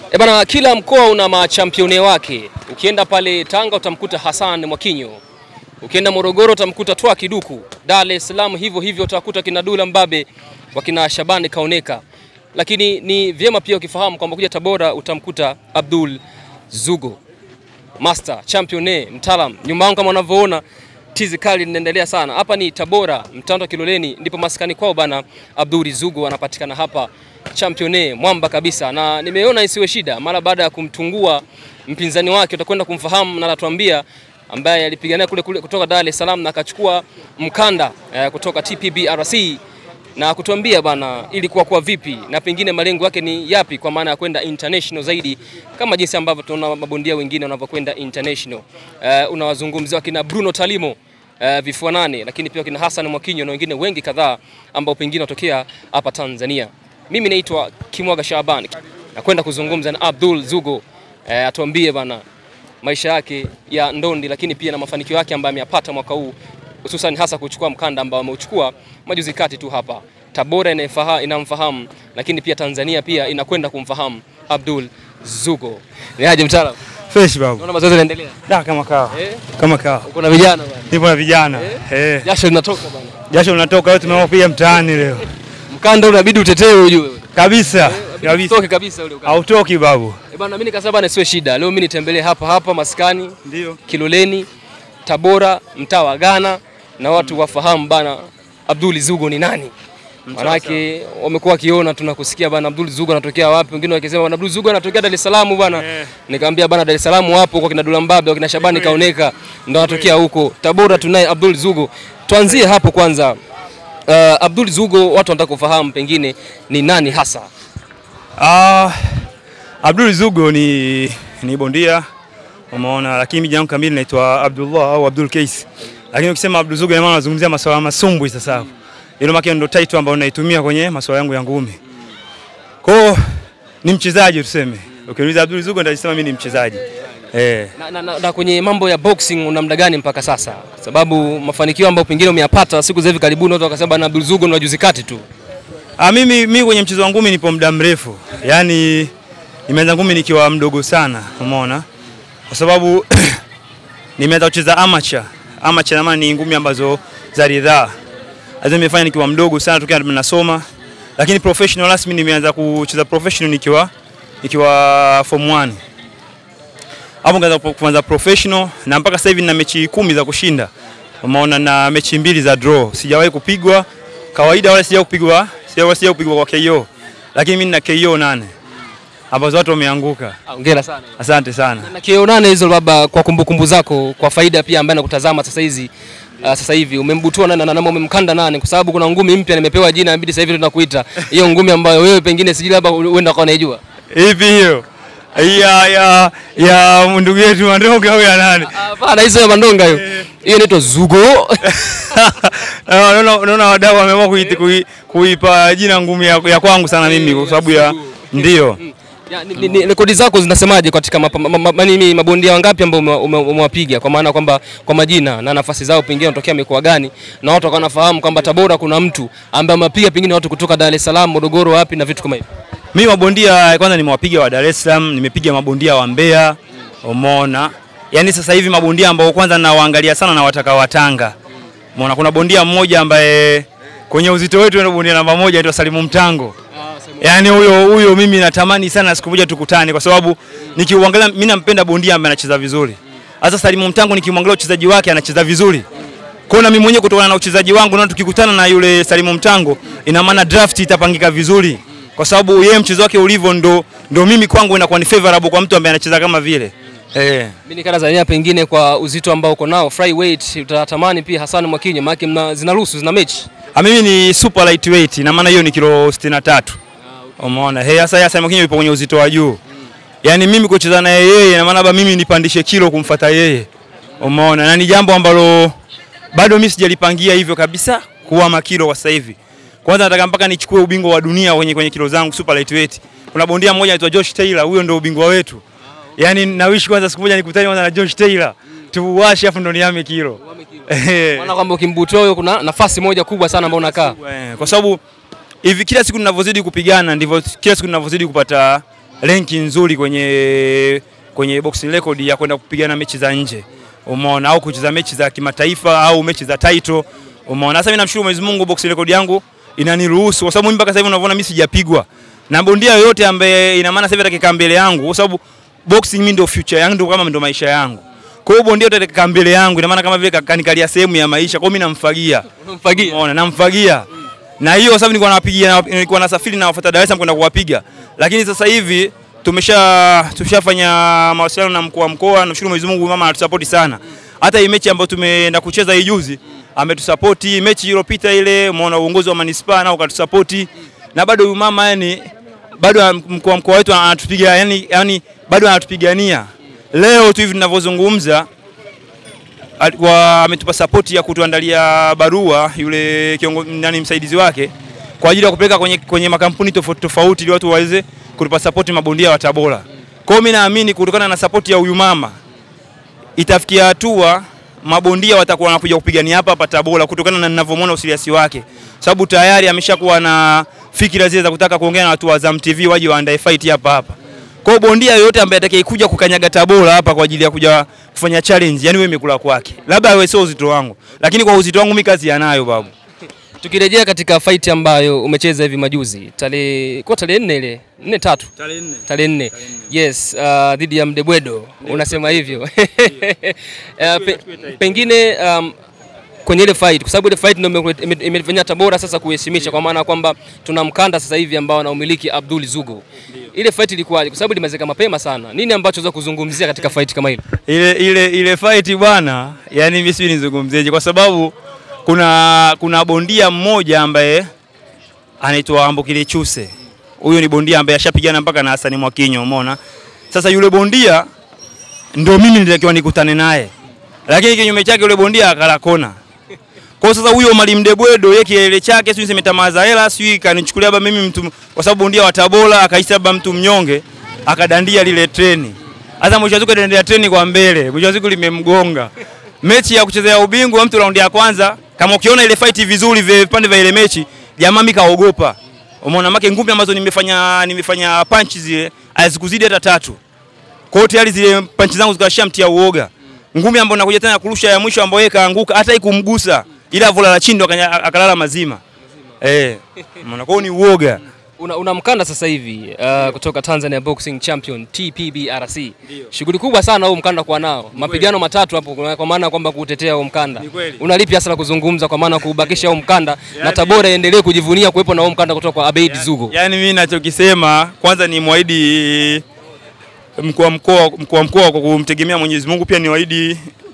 E bana, kila mkoa una machampione wake. Ukienda pale Tanga utamkuta Hassan Mwakinyo, ukienda Morogoro utamkuta Twa Kiduku, Dar es Salaam hivyo hivyo utakuta kina Dula Mbabe, wakina Shabani Kaoneka. Lakini ni vyema pia ukifahamu kwamba kuja Tabora utamkuta Abdul Zugo, master champione, mtaalam. Nyuma yangu kama unavyoona tizi kali linaendelea sana. Hapa ni Tabora, Mtando Kiloleni, ndipo maskani kwao bana. Abdul Zugo anapatikana hapa champione mwamba kabisa, na nimeona isiwe shida mara baada ya kumtungua mpinzani wake, utakwenda kumfahamu na atatuambia, ambaye alipigania kule, kule kutoka Dar es Salaam na akachukua mkanda eh, kutoka TPBRC na kutuambia bana ilikuwa kwa vipi na pengine malengo yake ni yapi, kwa maana ya kwenda international zaidi, kama jinsi ambavyo tunaona mabondia wengine wanavyokwenda international. Uh, unawazungumzia wakina Bruno Talimo uh, vifua nane, lakini pia wakina Hassan Mwakinyo na wengine wengi kadhaa ambao pengine watokea hapa Tanzania. Mimi naitwa Kimwaga Shaban na kwenda kuzungumza na Abdul Zugo uh, atuambie bana maisha yake ya ndondi, lakini pia na mafanikio yake ambayo ameyapata mwaka huu hususan hasa kuchukua mkanda ambao ameuchukua majuzi kati tu hapa. Tabora inafaha, inamfahamu lakini pia Tanzania pia inakwenda kumfahamu Abdul Zugo. Ni aje mtaalamu? Fresh babu. Naona mazoezi yanaendelea. Da kama kawa. Eh? Kama kawa. Uko na vijana bwana. Nipo na vijana. Eh. Jasho linatoka bwana. Jasho linatoka leo tumeamua kupiga mtaani leo. Mkanda unabidi utetee ujue. Kabisa. Kabisa. Toke kabisa ule ukanda. Hautoki babu. Eh bwana mimi nikasema bwana sio shida. Leo mimi nitembelee hapa hapa maskani Ndio. Kiloleni, Tabora, mtaa wa Ghana na watu wafahamu bana Abdul Zugo ni nani. Manake wamekuwa wakiona tunakusikia bana Abdul Zugo anatokea wapi, wengine wakisema bana Abdul Zugo anatokea Dar es Salaam bana. Eh. Nikamwambia bana Dar es Salaam wapo kwa kina Dula Mbabe, kwa kina Shabani Kaoneka ndo anatokea huko. Tabora tunaye Abdul Zugo. Tuanzie hapo kwanza. Uh, Abdul Zugo watu wanataka kufahamu pengine ni nani hasa. Ah, Abdul Zugo ni ni bondia. Umeona, lakini mimi jangu kamili naitwa Abdullah au Abdul Kais. Lakini ukisema Abdul Zugo ina maana unazungumzia masuala ya masumbwi sasa hapo. Ile maana ndio title ambayo naitumia kwenye masuala yangu ya ngumi. Kwa hiyo ni mchezaji tuseme. Ukiniuliza Abdul Zugo nitasema mimi ni mchezaji. Eh. Na, na, na, na kwenye mambo ya boxing una muda gani mpaka sasa? Kwa sababu mafanikio ambayo pengine umeyapata siku za hivi karibuni watu wakasema bana Abdul Zugo ni wajuzi kati tu. Ah, mimi mimi kwenye mchezo wa ngumi nipo muda mrefu. Yaani nimeanza ngumi nikiwa mdogo sana, umeona? Kwa sababu nimeanza kucheza amateur. Amateur na maana ni ngumi ambazo za ridhaa. Hizo nimefanya nikiwa mdogo sana tokea nasoma. Lakini professional rasmi nimeanza kucheza professional nikiwa nikiwa form 1. Hapo nikaanza kuanza professional na mpaka sasa hivi nina mechi kumi za kushinda. Umeona na mechi mbili za draw. Sijawahi kupigwa kawaida wala sijawahi kupigwa, sijawahi sijawahi kupigwa kwa KO. Lakini mimi nina KO nane ambazo watu wameanguka. Hongera sana. Asante sana. Na kio nane hizo baba, kwa kumbukumbu zako, kwa faida pia ambaye anakutazama sasa hizi uh, sasa hivi umembutua nani na, na, na umemkanda nani? Kwa sababu kuna ngumi mpya nimepewa jina, inabidi sasa hivi tunakuita hiyo ngumi ambayo wewe pengine sijui labda uenda kwa unaijua. Hivi hiyo ya ya ya ndugu yetu Mandonga au ya nani? Hapana, hizo ya mandonga hiyo. Hiyo inaitwa Zugo. Naona naona wadau wameamua kuiti- kui- kuipa jina ngumi ya, ya kwangu sana mimi kwa sababu ya ndio. Ya, ni, ni, ni, rekodi zako zinasemaje katika mapa- ma, ma, ma, nini, mabondia wangapi ambao ume- ume- umewapiga kwa maana kwamba kwa majina na nafasi zao pengine wanatokea mikoa gani, na watu wakawa wanafahamu kwamba Tabora kuna mtu ambaye amewapiga pengine watu kutoka Dar es Salaam, Morogoro, wapi na vitu kama hivyo. Mimi mabondia kwanza nimewapiga wa Dar es Salaam, nimepiga mabondia wa Mbeya, umeona. Yaani sasa hivi mabondia ambao kwanza nawaangalia sana na wataka wa Tanga. Umeona kuna bondia mmoja ambaye kwenye uzito wetu ndio bondia namba moja anaitwa Salimu Mtango. Yaani huyo huyo mimi natamani sana siku moja tukutane kwa sababu nikiuangalia mimi nampenda bondia ambaye anacheza vizuri. Sasa Salimu Mtango nikimwangalia uchezaji wake anacheza vizuri. Kwa hiyo na mimi mwenyewe kutokana na uchezaji wangu na tukikutana na yule Salimu Mtango ina maana draft itapangika vizuri kwa sababu yeye mchezo wake ulivyo ndo, ndo mimi kwangu inakuwa ni favorable kwa mtu ambaye anacheza kama vile eh. Mimi nikana Tanzania pengine kwa uzito ambao uko nao flyweight, utatamani pia Hassan Mwakinyo, maana mna zinaruhusu zina mechi. Ah, mimi ni super lightweight ina maana hiyo ni kilo 63. Umeona? Hey, sasa Hassan Mwakinyo yupo kwenye uzito wa juu. Yaani mimi kucheza na yeye ina maana labda mimi nipandishe kilo kumfuata yeye. Umeona? Na ni jambo ambalo bado mimi sijalipangia hivyo kabisa kuwa makilo kwa sasa hivi. Kwanza nataka mpaka nichukue ubingwa wa dunia kwenye kwenye kilo zangu super lightweight. Kuna bondia mmoja anaitwa Josh Taylor, huyo ndio ubingwa wetu. Yaani nawishi kwanza siku moja nikutane kwanza na Josh Taylor. Tuwashe afu ndo niame kilo. Eh. Maana kwamba ukimbutua huyo kuna nafasi moja kubwa sana ambayo unakaa. Eh, kwa sababu hivi kila siku ninavyozidi kupigana ndivyo kila siku ninavyozidi kupata renki nzuri kwenye kwenye boxing record ya kwenda kupigana mechi za nje, umeona, au kucheza mechi za kimataifa au mechi za title, umeona. Sasa mimi namshukuru Mwenyezi Mungu, boxing record yangu inaniruhusu, kwa sababu mimi mpaka sasa hivi unavyoona mimi sijapigwa na bondia yoyote ambaye, ina maana sasa hivi atakikaa mbele yangu, kwa sababu boxing mimi ndio future yangu, ndio kama ndio maisha yangu. Kwa hiyo bondia yote atakikaa mbele yangu, ina maana kama vile kanikalia sehemu ya maisha, kwa hiyo mimi namfagia Unamfagia. Umeona, namfagia na hiyo sababu nilikuwa napigia, nilikuwa nasafiri na wafuata Dar es Salaam kwenda kuwapiga, lakini sasa hivi tumesha tumeshafanya mawasiliano na mkuu wa mkoa. Namshukuru Mwenyezi Mungu, mama anatusapoti sana. Hata hii mechi ambayo tumeenda kucheza hii juzi ametusapoti. Mechi iliyopita ile, umeona uongozi wa manispaa nao ukatusapoti, na bado huyu mama yani bado mkuu wa mkoa wetu anatupiga yani, yani bado anatupigania. Leo tu hivi tunavyozungumza alikuwa ametupa sapoti ya kutuandalia barua yule kiongozi nani msaidizi wake kwa ajili ya kupeleka kwenye, kwenye makampuni tofauti tofauti ili watu waweze kutupa sapoti mabondia wa Tabora. Kwa hiyo mimi naamini kutokana na sapoti ya huyu mama itafikia hatua mabondia watakuwa wanakuja kupigania hapa hapa Tabora kutokana na ninavyomwona usiliasi wake, sababu tayari ameshakuwa na fikira zile za kutaka kuongea na watu wa Azam TV waje waandae fight hapa hapa. Kwa hiyo bondia yoyote ambaye atakayekuja kukanyaga Tabora hapa kwa ajili ya kuja kufanya challenge, yani wewe imekula kwake, labda wewe sio uzito wangu, lakini kwa uzito wangu mimi kazi yanayo babu. Tukirejea katika fight ambayo umecheza hivi majuzi tarehe kwa tarehe nne ile nne tatu tarehe nne yes, uh, dhidi ya Mdebwedo unasema hivyo uh, pe, pengine um, kwenye ile fight kwa sababu ile fight ndio ime- ime- imefanya Tabora sasa kuheshimisha, kwa maana kwamba tuna mkanda sasa hivi ambao anaumiliki Abdul Zugo. Ile fight ilikuwaje? Kwa sababu limezeka mapema sana. Nini ambacho unaweza kuzungumzia katika fight kama ile? ile ile ile fight bwana, yani mimi sijui nizungumzeje, kwa sababu kuna kuna bondia mmoja ambaye anaitwa Ambokile Chuse. Huyo ni bondia ambaye ashapigana mpaka na Hassan Mwakinyo, umeona. Sasa yule bondia ndio mimi nilitakiwa nikutane naye, lakini kinyume chake yule bondia akala kona. Kwa hiyo sasa huyo Mwalimu Debwedo yeye kielele chake sijui nisemetamaza hela sijui kanichukulia labda mimi mtu kwa sababu bondia wa Tabora akaisi labda mtu mnyonge akadandia lile treni. Sasa mwisho wa siku akadandia treni kwa mbele. Mwisho wa siku limemgonga. Mechi ya kuchezea ubingwa mtu raundi ya kwanza kama ukiona ile fight vizuri vile vipande vya ile mechi jamaa mimi kaogopa. Umeona make ngumi ambazo nimefanya nimefanya punch zile hazikuzidi hata tatu. Kwa hiyo tayari zile panchi zangu zikashamtia uoga. Ngumi ambayo nakuja tena kurusha ya mwisho ambayo yeye kaanguka hata ikumgusa ila vola la chini ndo akanya- akalala mazima. Eh. Umeona kwa hiyo ni uoga. Una, una mkanda sasa hivi uh, kutoka Tanzania Boxing Champion TPBRC. Shughuli kubwa sana huu mkanda kwa nao. Mapigano matatu hapo kwa kwa maana kwamba kuutetea huu mkanda. Ni kweli. Unalipi hasa la kuzungumza kwa maana kuubakisha huu mkanda na Tabora iendelee kujivunia kuwepo na huu mkanda kutoka kwa Abeid Zugo. Yaani mimi nachokisema kwanza ni mwahidi mkuu wa mkoa mkuu wa mkoa kwa kumtegemea Mwenyezi Mungu, pia niwaahidi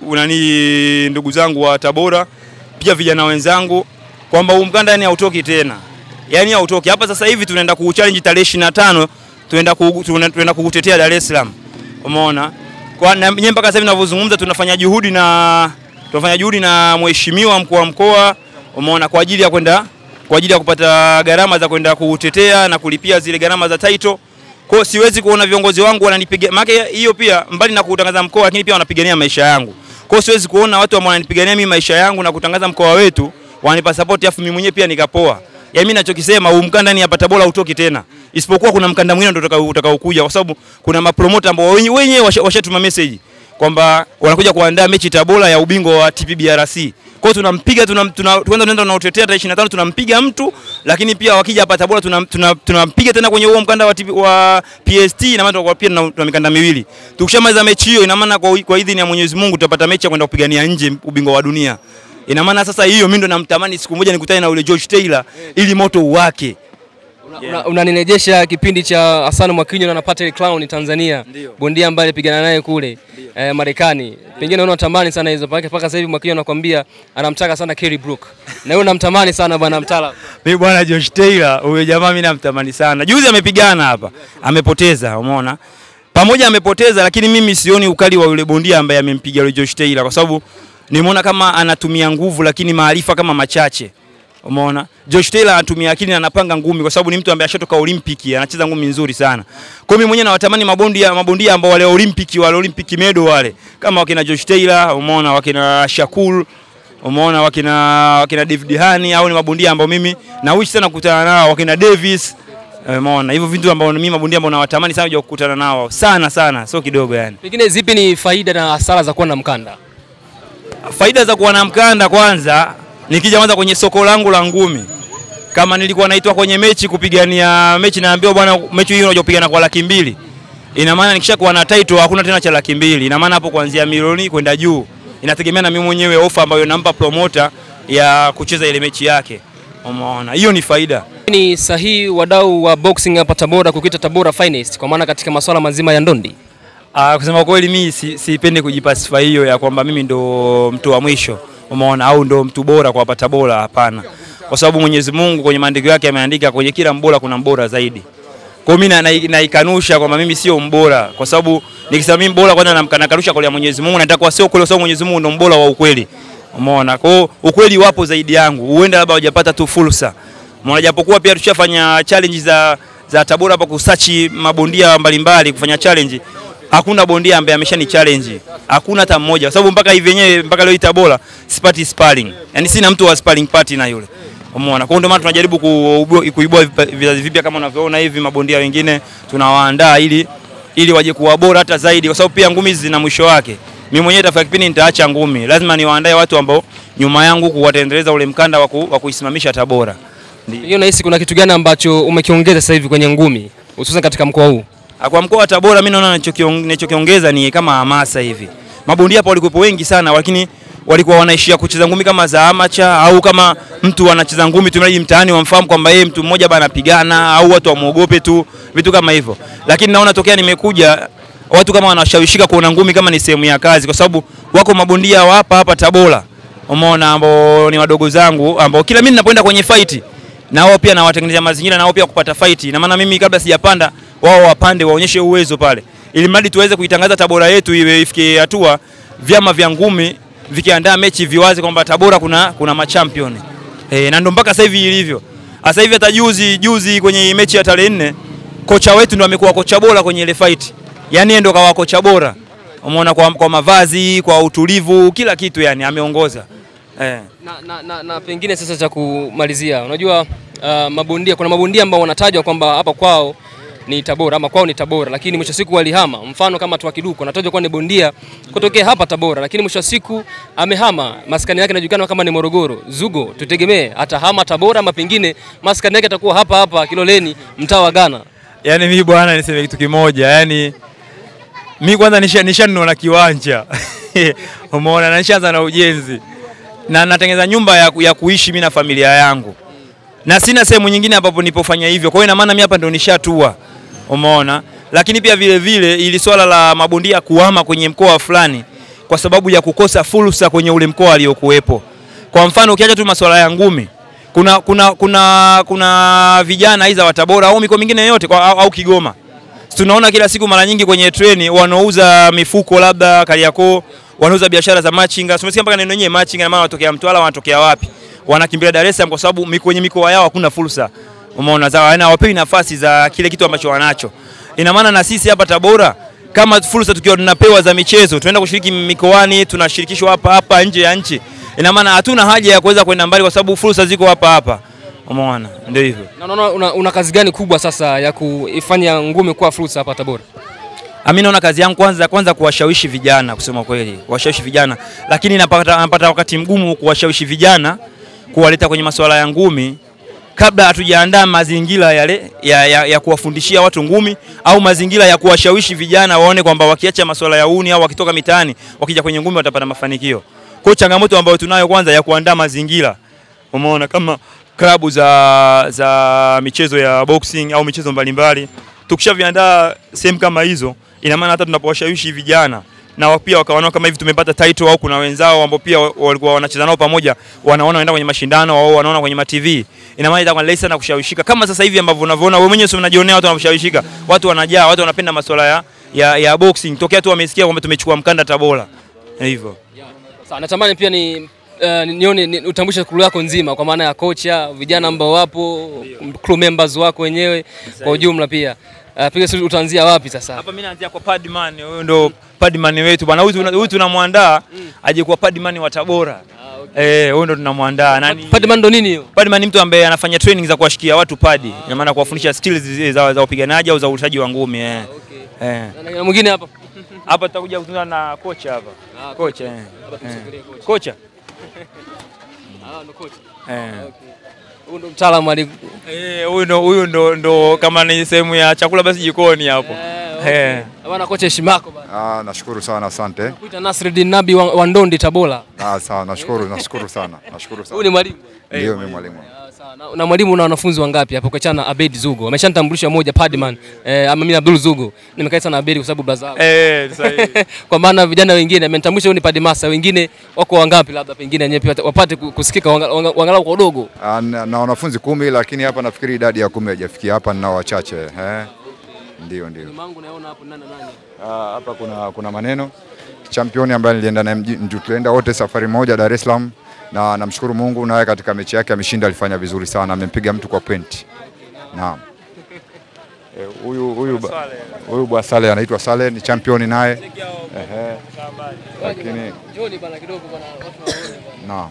nani ndugu zangu wa Tabora, pia vijana wenzangu kwamba huu mkanda yani hautoki tena, yani hautoki hapa. Sasa hivi tunaenda kuchallenge tarehe 25 tunaenda ku- tuna- tunaenda kukutetea Dar es Salaam, umeona kwa na mimi mpaka sasa hivi ninavyozungumza tunafanya juhudi na tunafanya juhudi na mheshimiwa mkuu wa mkoa, umeona kwa ajili ya kwenda kwa ajili ya kupata gharama za kwenda kutetea na kulipia zile gharama za title. Kwa hiyo siwezi kuona viongozi wangu wananipiga, maana hiyo pia mbali na kutangaza mkoa, lakini pia wanapigania maisha yangu. Kwa hiyo siwezi kuona watu ambao wananipigania mimi maisha yangu na kutangaza mkoa wetu wananipa support, afu mimi mwenyewe pia nikapoa. Ya mimi nachokisema huu mkanda ni hapa Tabora utoki tena, isipokuwa kuna mkanda mwingine ndio utakao utakaokuja, kwa sababu kuna mapromota ambao wenyewe wenyewe washa- washatuma message kwamba wanakuja kuandaa mechi Tabora ya ubingwa wa TPBRC. Kwa hiyo tunampiga tuna, tuna, tuenda tunaenda tunautetea tarehe 25 tunampiga mtu, lakini pia wakija hapa Tabora tunampiga tuna, tunampiga tena kwenye huo mkanda wa, TP, wa PST na maana tunakuwa pia tuna, tuna mikanda miwili. Tukishamaliza mechi hiyo, ina maana kwa, kwa idhini ya Mwenyezi Mungu tutapata mechi ya kwenda kupigania nje ubingwa wa dunia. Ina maana sasa hiyo mimi ndo namtamani siku moja nikutane na ule George Taylor ili moto uwake. Una- Unanirejesha kipindi cha Hassan Mwakinyo na napata ile clown Tanzania. Ndio. Bondia ambaye alipigana naye kule eh, Marekani. Pengine unatamani sana hizo mpaka mpaka sasa hivi Mwakinyo anakuambia anamtaka sana Kerry Brook. Na wewe unamtamani sana bwana mtala. Mimi bwana Josh Taylor, huyo jamaa mimi namtamani sana. Juzi amepigana hapa, amepoteza, umeona? Pamoja amepoteza, lakini mimi sioni ukali wa yule bondia ambaye amempiga yule Josh Taylor kwa sababu nimeona kama anatumia nguvu lakini maarifa kama machache. Umeona? Josh Taylor anatumia akili na anapanga ngumi kwa sababu ni mtu ambaye ashatoka Olympic, anacheza ngumi nzuri sana. Kwa hiyo mimi mwenyewe nawatamani mabondia mabondia ambao wale Olympic wale Olympic medal wale kama wakina Josh Taylor, umeona wakina Shakur umeona wakina wakina David Hani au ni mabondia ambao mimi na wish sana kukutana nao wakina Davis Umeona hivyo vitu ambao mimi mabondia ambao nawatamani sana kuja kukutana nao sana sana, sio kidogo yani. Pengine zipi ni faida na hasara za kuwa na mkanda? Faida za kuwa na mkanda, kwanza nikija kwanza kwenye soko langu la ngumi, kama nilikuwa naitwa kwenye mechi kupigania mechi, naambiwa bwana, mechi hii unakuja kupigana kwa laki mbili, ina maana nikishakuwa na title hakuna tena cha laki mbili. Ina maana hapo kuanzia milioni kwenda juu, inategemea na mimi mwenyewe ofa ambayo nampa promoter ya kucheza ile mechi yake. Umeona, hiyo ni faida. Ni sahihi wadau wa boxing hapa Tabora kukuita Tabora finest kwa maana katika masuala mazima ya ndondi. Ah, kusema kweli mimi si- sipendi kujipasify hiyo ya kwamba mimi ndo mtu wa mwisho, umeona, au ndo mtu bora kwa hapa Tabora. Hapana, kwa sababu Mwenyezi Mungu kwenye maandiko yake ameandika kwenye kila mbora kuna mbora zaidi. Kwa hiyo mimi na- na- naikanusha kwamba mimi sio mbora, kwa sababu nikisema mimi mbora, kwanza namka- nakanusha kwa Mwenyezi Mungu, nataka kwa sio kweli, kwa sababu Mwenyezi Mungu ndo mbora wa ukweli, umeona. Kwa hiyo ukweli wapo zaidi yangu, huenda labda hujapata tu fursa, umeona, japokuwa pia tushafanya challenge za za Tabora hapa kusachi mabondia mbalimbali kufanya challenge hakuna bondia ambaye ameshani challenge, hakuna hata mmoja, kwa sababu mpaka hivi wenyewe mpaka leo hii Tabora sipati sparring, yani sina mtu wa sparring partner na yule, umeona. Kwa hiyo ndio maana tunajaribu kuibua, kuibua vipa- vizazi vipya kama unavyoona hivi, mabondia wengine tunawaandaa ili ili waje kuwa bora hata zaidi, kwa sababu pia ngumi hizi zina mwisho wake. Mimi mwenyewe itafika kipindi nitaacha ngumi, lazima niwaandae watu ambao nyuma yangu kuwatendeleza ule mkanda wa ku- wa kuisimamisha Tabora. Hiyo nahisi kuna kitu gani ambacho umekiongeza sasa hivi kwenye ngumi hususan katika mkoa huu? Ah, Kwa mkoa wa Tabora mimi naona ninachokiong- ninachokiongeza ni kama hamasa hivi. Mabondia hapa walikuwepo wengi sana, lakini walikuwa wanaishia kucheza ngumi kama za amacha au kama mtu anacheza ngumi tu mradi mtaani wamfahamu kwamba yeye mtu mmoja bana anapigana au watu wamuogope tu, vitu kama hivyo. Lakini naona tokea nimekuja watu kama wanashawishika kuona ngumi kama ni sehemu ya kazi, kwa sababu wako mabondia wa hapa hapa Tabora, umeona, ambao ni wadogo zangu ambao kila mimi ninapoenda kwenye fight na wao pia nawatengenezea mazingira na wao pia kupata fight. Na maana mimi kabla sijapanda wao wapande waonyeshe uwezo pale, ili mradi tuweze kuitangaza Tabora yetu iwe ifike hatua vyama vya ngumi vikiandaa mechi viwaze kwamba Tabora kuna kuna machampion eh, na ndo mpaka sasa hivi ilivyo. Sasa hivi hata juzi juzi kwenye mechi ya tarehe nne kocha wetu ndo amekuwa kocha bora kwenye ile fight, yani yeye ndo kawa kocha bora, umeona, kwa, kwa mavazi, kwa utulivu, kila kitu, yani ameongoza eh. Na, na, na, na pengine sasa cha kumalizia, unajua uh, mabondia kuna mabondia ambao wanatajwa kwamba hapa kwao ni Tabora ama kwao ni Tabora, lakini mwisho wa siku walihama. Mfano kama Twakiduko anatajwa kuwa ni bondia kutokea hapa Tabora, lakini mwisho wa siku amehama, maskani yake inajulikana kama ni Morogoro. Zugo, tutegemee atahama Tabora ama pengine maskani yake atakuwa hapa hapa Kiloleni, mtaa wa Ghana. Yaani mimi bwana, niseme kitu kimoja, yaani mimi kwanza nisha nishanunua na kiwanja umeona, na nishaanza na ujenzi na natengeneza nyumba ya, ku- ya kuishi mimi na familia yangu, na sina sehemu nyingine ambapo nipofanya hivyo. Kwa hiyo ina maana mimi hapa ndo nishatua, umeona. Lakini pia vile vile ili swala la mabondia kuhama kwenye mkoa fulani kwa sababu ya kukosa fursa kwenye ule mkoa aliokuwepo. Kwa mfano ukiacha tu masuala ya ngumi, kuna kuna kuna kuna vijana aidha wa Tabora au mikoa mingine yote kwa, au, au Kigoma tunaona kila siku mara nyingi kwenye treni wanaouza mifuko labda Kariakoo, wanauza biashara za machinga. Tumesikia mpaka neno yenyewe machinga, na maana wanatokea Mtwara, wanatokea wapi? Wanakimbilia Dar es Salaam kwa sababu mi- kwenye mikoa yao hakuna fursa, umeona, za yani hawapewi nafasi za kile kitu ambacho wanacho. Ina maana na sisi hapa Tabora kama fursa tukiwa tunapewa za michezo, tunaenda kushiriki mikoani, tunashirikishwa hapa hapa nje ya nchi. Ina maana hatuna haja ya kuweza kwenda mbali kwa sababu fursa ziko hapa hapa, umeona, ndio hivyo. Na unaona una, una kazi gani kubwa sasa ya kuifanya ngumi kuwa fursa hapa Tabora? Mimi naona kazi yangu kwanza kwanza kuwashawishi vijana, kusema kweli, kuwashawishi vijana, lakini napata, napata wakati mgumu kuwashawishi vijana kuwaleta kwenye masuala ya ngumi kabla hatujaandaa mazingira yale ya, ya, ya kuwafundishia watu ngumi au mazingira ya kuwashawishi vijana waone kwamba wakiacha masuala ya uni au wakitoka mitaani wakija kwenye ngumi watapata mafanikio. Kwa hiyo changamoto ambayo tunayo kwanza ya kuandaa mazingira, umeona kama klabu za, za michezo ya boxing au michezo mbalimbali tukishaviandaa sehemu kama hizo, ina maana hata tunapowashawishi vijana na wao pia wakaona kama hivi tumepata title au kuna wenzao ambao pia walikuwa wanacheza nao pamoja, wanaona wanaenda kwenye mashindano au wanaona kwenye matv, ina maana itakuwa rahisi sana kushawishika, kama sasa hivi ambavyo unavyoona wewe mwenyewe, sio unajionea watu wanashawishika, watu wanajaa, watu wanapenda masuala ya, ya, ya boxing tokea tu wamesikia kwamba tumechukua mkanda Tabora hivyo. Sawa, natamani pia ni uh, nione ni, utambulishe crew yako nzima kwa maana ya kocha, vijana ambao wapo, crew members wako wenyewe kwa ujumla pia. Uh, piga stori utaanzia wapi sasa? Hapa mimi naanzia kwa Padman, huyo ndo Padman wetu bwana. Huyu tuna- huyu tunamwandaa aje kuwa Padman wa Tabora. Eh, huyo ndo tunamwandaa. Nani? Padman ndo nini hiyo? Padman ni mtu ambaye anafanya training za kuwashikia watu padi. Ina maana kuwafundisha skills zile za, za upiganaji au za urushaji wa ngumi eh. Eh. Na- Na mwingine hapa. Hapa tutakuja kuzungumza na kocha hapa. Ah, Kocha eh. Hapa tumsogelee kocha. Kocha. Ah, ndo kocha. Eh. Huyu ndo mtaalamu ali Eh, huyu ndo huyu ndo ndo kama ni sehemu ya chakula basi jikoni hapo. Eh. Bwana kocha heshima yako bwana. Ah, nashukuru sana asante. Kuita Nasreddin Nabi wa, wa Ndondi Tabora. Ah, sawa, nashukuru, nashukuru sana. Nashukuru Huyu ni sana. mwalimu. Ndio mimi mwalimu. Ah, sawa. Na, na mwalimu na wanafunzi wangapi hapo kwa chana Abed Zugo? Ameshanitambulisha moja Padman. Eh, ama mimi Abdul Zugo. Nimekaa sana Abed kwa sababu brother wangu. Eh, sahihi. kwa maana vijana wengine amenitambulisha huyu ni Padmasa, wengine wako wangapi labda pengine yenyewe pia wapate ku- kusikika wanga- wanga- wangalau kwa udogo. Ah, na, na wanafunzi kumi lakini hapa nafikiri idadi ya kumi haijafikia hapa ninao wachache. Eh. Ndio, ndio. Mangu naona hapo nani na nani. Ah, hapa kuna kuna maneno championi ambaye nilienda naye mji- mji- tulienda wote safari moja Dar es Salaam na namshukuru Mungu naye katika mechi yake ameshinda, alifanya vizuri sana, amempiga mtu kwa point. Naam. Eh, Huyu huyu ba- huyu bwa Sale anaitwa Sale ni championi naye. Ehe. Lakini Joni bana kidogo bana watu waone. naam.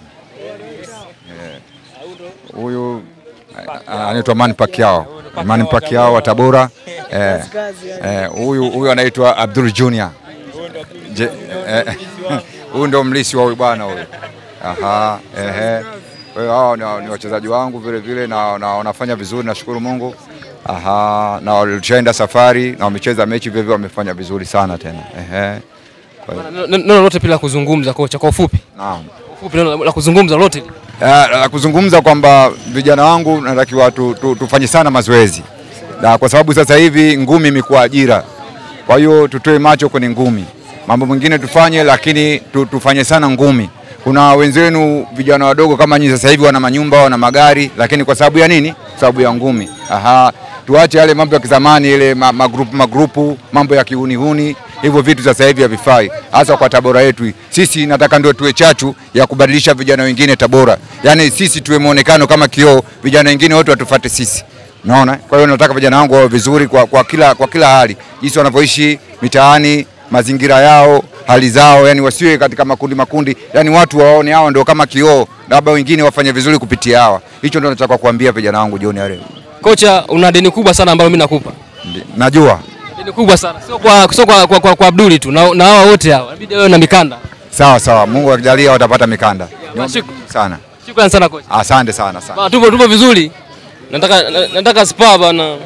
Eh, Huyu eh, anaitwa Manny Pacquiao. Manny Pacquiao wa Tabora. Eh, eh, Huyu huyu anaitwa Abdul Junior. Je- eh, Huyu ndo mlisi wa huyu bwana huyu. Aha, ehe. Kwa hiyo hao ni, ni wachezaji wangu vile vile na, na wanafanya vizuri nashukuru Mungu. Aha, na walishaenda safari na wamecheza mechi vile vile wamefanya vizuri sana tena. Ehe. Kwa hiyo, Bana, Neno neno lolote pia la kuzungumza kocha kwa ufupi. naam. Kwa ufupi neno la- la kuzungumza lolote. Ah, la kuzungumza kwamba vijana wangu natakiwa tu, tu, tufanye sana mazoezi na kwa sababu sasa hivi ngumi imekuwa ajira, kwa hiyo tutoe macho kwenye ngumi. Mambo mengine tufanye, lakini tu, tufanye sana ngumi. Kuna wenzenu vijana wadogo kama nyinyi sasa hivi wana manyumba, wana magari, lakini kwa sababu ya nini? Kwa sababu ya ngumi. Aha, tuache yale mambo ya kizamani, ile ma- magrupu magrupu, mambo ya kiunihuni, hivyo vitu sasa hivi havifai, hasa kwa Tabora yetu. hii. Sisi nataka ndio tuwe chachu ya kubadilisha vijana wengine Tabora, yaani sisi tuwe muonekano kama kioo, vijana wengine wote watufuate sisi. Naona, kwa hiyo nataka vijana wangu wawe vizuri kwa, kwa, kila, kwa kila hali, jinsi wanavyoishi mitaani, mazingira yao, hali zao, yani wasiwe katika makundi makundi, yani watu waone hawa ndio kama kioo, labda wengine wafanye vizuri kupitia hawa. Hicho ndio nataka kuambia vijana wangu jioni ya leo. Kocha, una deni kubwa sana ambalo mimi nakupa. Ndi- Najua Deni kubwa sana. Sio kwa sio kwa, kwa, kwa, kwa Abduli tu na, na hawa wote hawa. Inabidi wewe na mikanda. sawa sawa, Mungu akijalia watapata mikanda basi- sana. Shukrani sana kocha. Asante sana sana. Bana tupo tupo vizuri. Nataka na- nataka spa bana.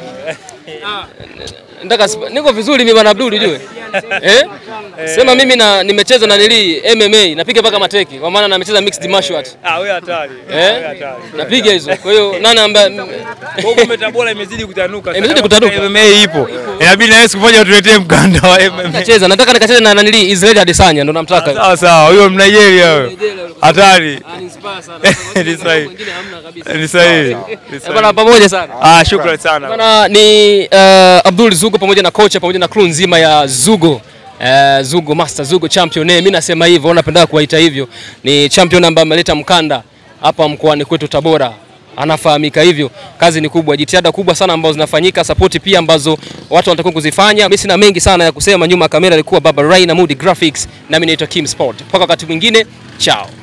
Nataka spa. Niko vizuri mimi bana Abduli jue. Eh? Sema mimi na nimecheza na nili MMA, napiga mpaka mateke kwa maana nimecheza mixed martial art. Ah, wewe hatari. Eh? Napiga hizo. Kwa hiyo nani ambaye Kwa hiyo Tabora imezidi kutanuka. Imezidi kutanuka. MMA ipo. Inabidi na wewe siku moja utuletee mkanda wa MMA. nacheza, nataka nikacheze na nili Israel Adesanya ndo namtaka. Sawa sawa, huyo Mnigeria huyo. Hatari. Ni sahihi. Ni sahihi. Ni Eh, sahihi. Bana pamoja sana. Ah, shukrani sana. Bana ni uh, Abdul Zugo pamoja na kocha pamoja na crew nzima ya Zugo. Uh, Zugo Master Zugo Champion. Eh, mimi nasema hivyo, napenda kuwaita hivyo. Ni champion ambaye ameleta mkanda hapa mkoani kwetu Tabora. Anafahamika hivyo. Kazi ni kubwa, jitihada kubwa sana ambazo zinafanyika, sapoti pia ambazo watu wanatakiwa kuzifanya. Mimi sina mengi sana ya kusema. Nyuma ya kamera alikuwa Baba Rai na Moody Graphics, nami naitwa Kim Sport. Mpaka wakati mwingine, chao.